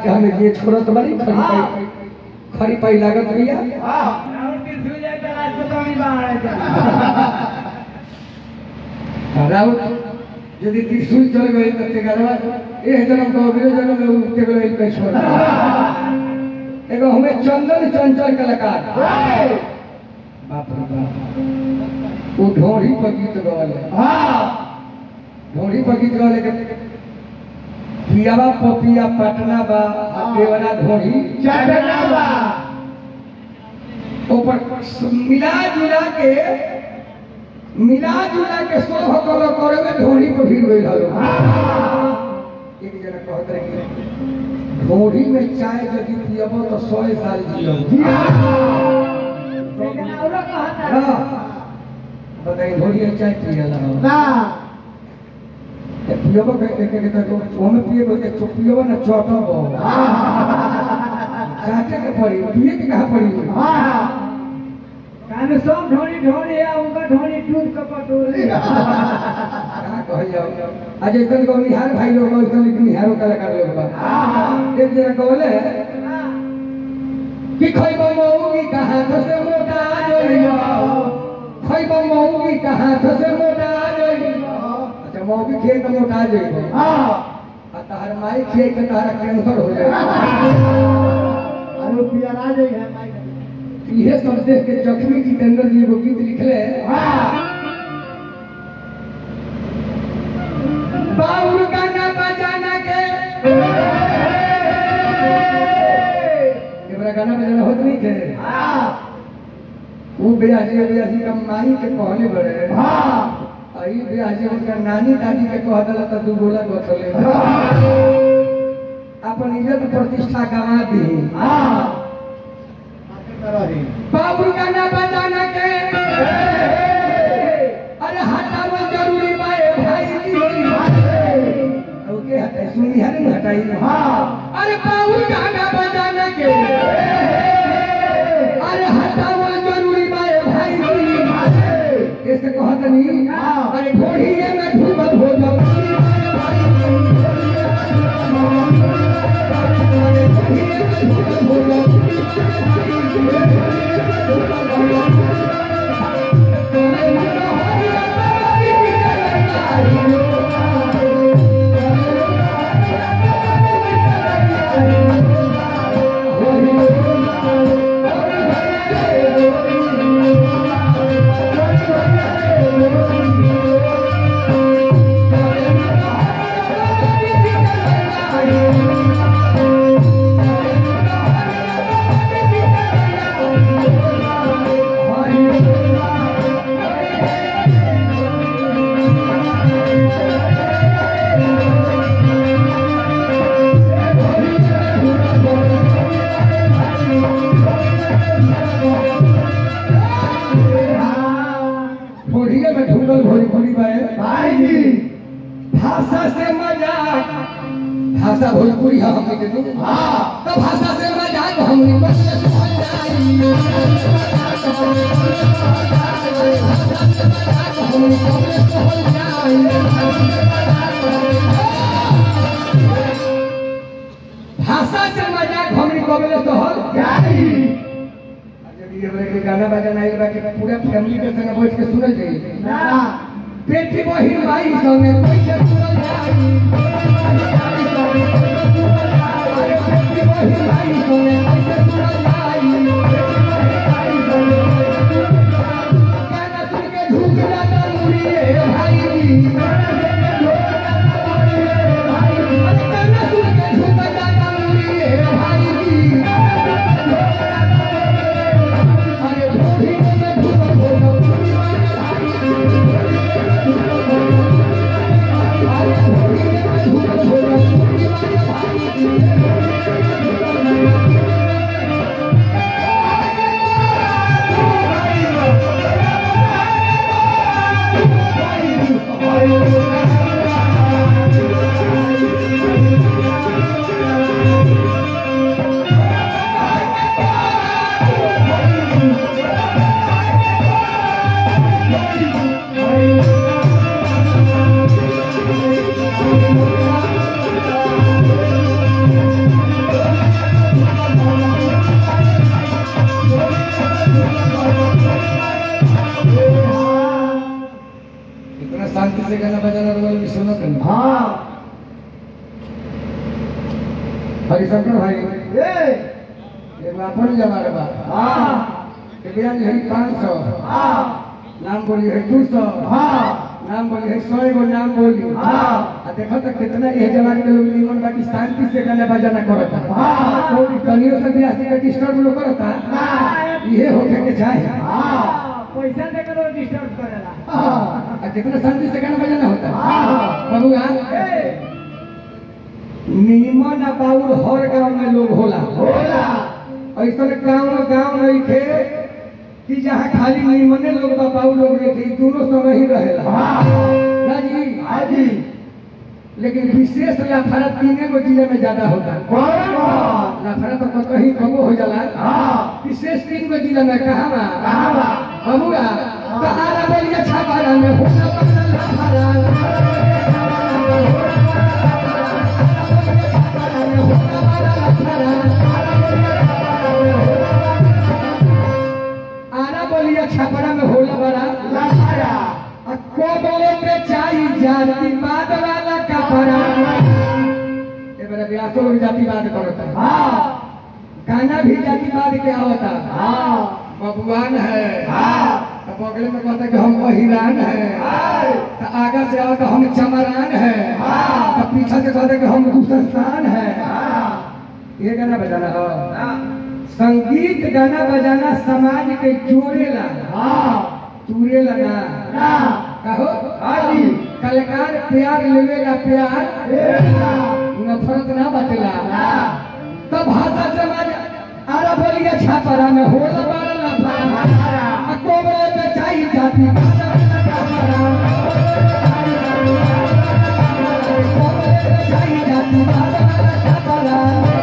के हमें ये छोड़त बड़ी खड़ी पाई खड़ी पाई लागत भैया राउत यदि त्रिशूल चल गई तो तेगरवा ए जन्म को अगले जन्म में उ तेगरवा पे छोड़ एगो हमें चंदन चंचल कलाकार बाप रे बाप वो ढोरी पर गीत गवाले ढोरी पर गीत गवाले के पियावा पपिया पटना बा आ देवरा ढोरी ऊपर मिला जुला के मिला जुला के सोह कलो करे में ढोरी पर भीड़ गई हलो एक जना कहत रहे कि ढोरी में चाय यदि पियबो तो सौ साल जियो हाँ। बताइए ढोरी में चाय पियला पियबो के के के तो ओमे पियबो के चो पियबो ना चटबो चाटे के पड़ी पिए के कहां पड़ी सब ढोरी ढोरी है उनका ढोरी टूट कपटोर कहाँ कहल जाओ आज एक दिन को निहार भाई लोग एक दिन लेकिन निहारो कलाकार लोग बा एक जना कहले कि खइबो मौगी कहाँ से मोटा जइबो खइबो मौगी कहाँ से मोटा जइबो अच्छा मौगी खेत मोटा जइबो आ तहर माई खेत के तहरा कैंसर हो जाए इहे सब देख के जख्मी जितेंद्र जी एगो गीत लिखले बाउल गाना बजाना के एकरा गाना बजाना होत नहीं थे वो बेयाजी बेयाजी का माई के कहले बड़े आई बेयाजी उनका नानी दादी के कह दला त दू गोला गथले अपन इज्जत प्रतिष्ठा गवा दी बाबू गाना बजाना के अरे हटाओ जरूरी बाए भाई जी ओके हटाई सुनी है ना हटाई अरे बाबू गाना बजाना के अरे हटाओ जरूरी बाए भाई जी ऐसे कहत नहीं अरे ढोढ़िए में ढूंढत हो जाओ अरे ढोढ़िए में ढूंढत हो जाओ ढोढ़िए में ढूंढल भोजपुरी बाए भाषा से मजाक भाषा भोजपुरी है हमने के नु तो भाषा से मजाक हमने बस समझ जाई हमने कबले समझ जाई भाषा से मजाक हमने कबले सहल जाई जब ये वाला के गाना बजाना आइल बा के पूरा फैमिली के संग बैठ के सुनल जाई बेटी बहिन भाई संगे पैसा सुनल जाई अरे बेटी बहिन भाई संगे पैसा सुनल जाई गाना सुन के झूम जाता मुड़िए भाई अरे गाना सुन के झूम जाता मुड़िए भाई अरे ढोढ़ी में ढूंढ ढूंढ भाई शंकर भाई ए एगो अपन जमा बा हाँ एक बयान है पाँच सौ हाँ नाम बोली है दू सौ हाँ नाम बोली है सौ एगो नाम बोली हाँ। आ देखो तो कितना ये जवान के लोग निमन बाकी शांति से गाना बजाना करता हाँ। तो कनियों से भी आसी का डिस्टर्ब लोग करता हाँ। ये होके के चाहे हाँ पैसा देकर वो डिस्टर्ब करेला हाँ। आ कितना शांति से गाना बजाना होता हाँ। बबुआ ए निमन आ बाउर हर गांव में लोग होला होला ऐसा गांव गांव नहीं थे कि जहाँ खाली निमने लोग बा बाउर लोग रहे थे दोनों समय ही रहेला हाँ ना जी हाँ जी लेकिन विशेष लाफड़ा तीने गो जिले में ज्यादा होता है कौन कौन लाफड़ा तो कहीं कमो हो जाला हाँ विशेष तीन गो जिले में कहा बा कहाँ बा? बबुआ कहारा बोलिए छापारा में होला बगल लाफड़ा आरा बोलिए छापरा में होला बड़ा लाफड़ा आ कोबले पे चाई जाति बाद वाला कपड़ा ये मेरा व्यासो लोग जातिवाद करता है हाँ गाना भी जातिवाद क्या होता है हाँ बबुआन है हाँ तो बगल में कहता है कि हम महिलान है हाँ तो आगे से आओ तो हम चमरान है हाँ। तो पीछे से कहता है कि हम दूसरस्थान है हाँ ये गाना बजाना हो संगीत गाना बजाना समाज के जोड़ेला हाँ तूरेला ना ना कहो हाँ जी। कलाकार प्यार लेवेला प्यार एला नफरत ना बचला ना तो भाषा समाज आरा बोलिए छापरा में होला बारा लफड़ा आ कोबरे पे चाई जाती कोबरे पे चाई जाती बारा छापरा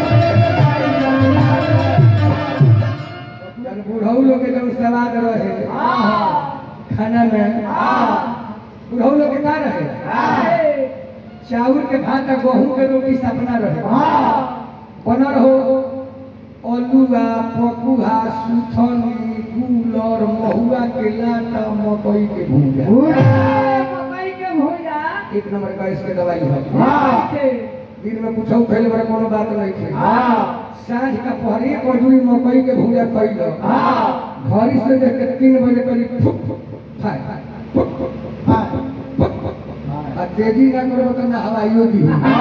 जब बुढ़ऊ लोग के जब सवाद रहे खाना में बुढ़ऊ लोग के का रहे चाउर के भात आ गहूं के रोटी सपना रहे बनल हो अलुआ पकुआ सुथनी गुलर महुआ के लाटा मकई के भूजा मकई के भूजा एक नंबर का इसके दवाई है हाँ दिन में कुछ फैल बड़ा कोनो बात नहीं थी हाँ साँझ का पहरी कजूरी मकई के भूजा खैल हाँ घड़ी से देख के तीन बजे करीब फुक फुक खाए फुक फुक हाँ फुक फुक। आ तेजी ना करो तो ना हवाइयो दी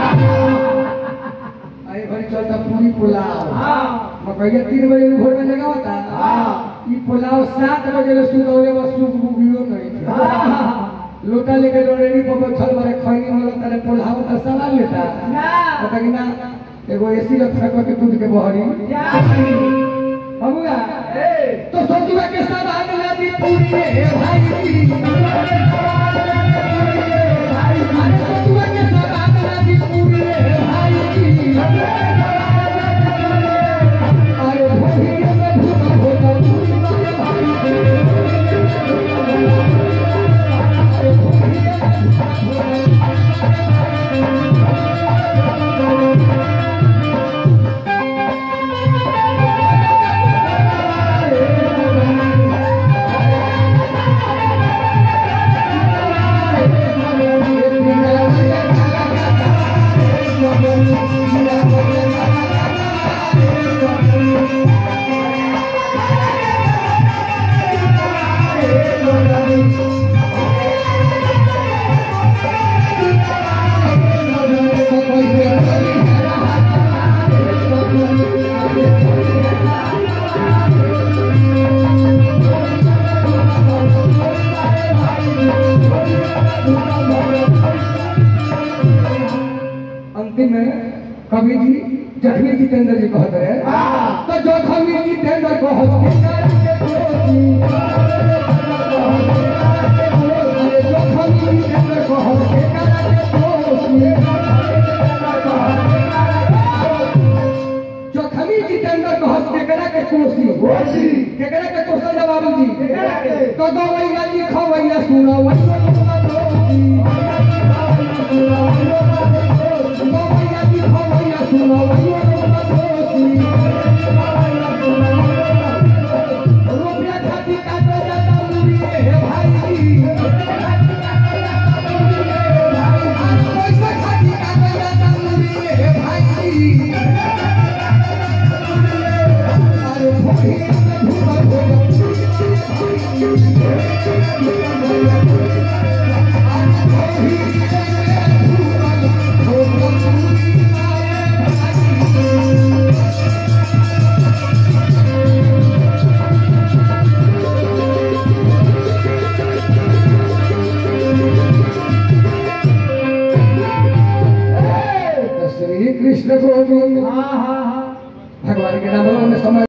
आई घड़ी चलता पूरी पुलाव हाँ मकैया तीन बजे भोर में जगह होता हाँ ई पुलाव सात बजे ले सुतौले बस सुख बुगियो नहीं थे लोटा लेके डोरेरी पर बैठल बारे खैनी वाला तारे पुलाव का सवाल लेता ना पता कि ना एगो एसी रखा के दूध के बहरी जा बबुआ ए तो सोचुआ के सब आग लादी पूरी रे भाई अरे सोचुआ के सब आग लादी पूरी रे भाई अरे भोगिया में भूखा होता पूरी रे भाई अरे भोगिया में भूखा होता अंतिम में कवि जी जखमी जितेंद्र जी कहते रहे तो जो कवि जितेंद्र को हॉस्पिटल के दोषी अरे जो कवि जितेंद्र को हॉस्पिटल के दोषी जो कवि जितेंद्र को हॉस्पिटल के कोसी कोसी। केकरा के कोसल बाबू जी केकरा के? तो दो वैया लिखो वैया सुनो वैया दोषी दो वैया लिखो वैया सुनो वैया दोषी रुपया खाती काटे जाता मुरी हे भाई पैसा खाती काटे जाता मुरी हे भाई श्री कृष्ण गोविंद हाँ हाँ हाँ भगवान के नाम में समय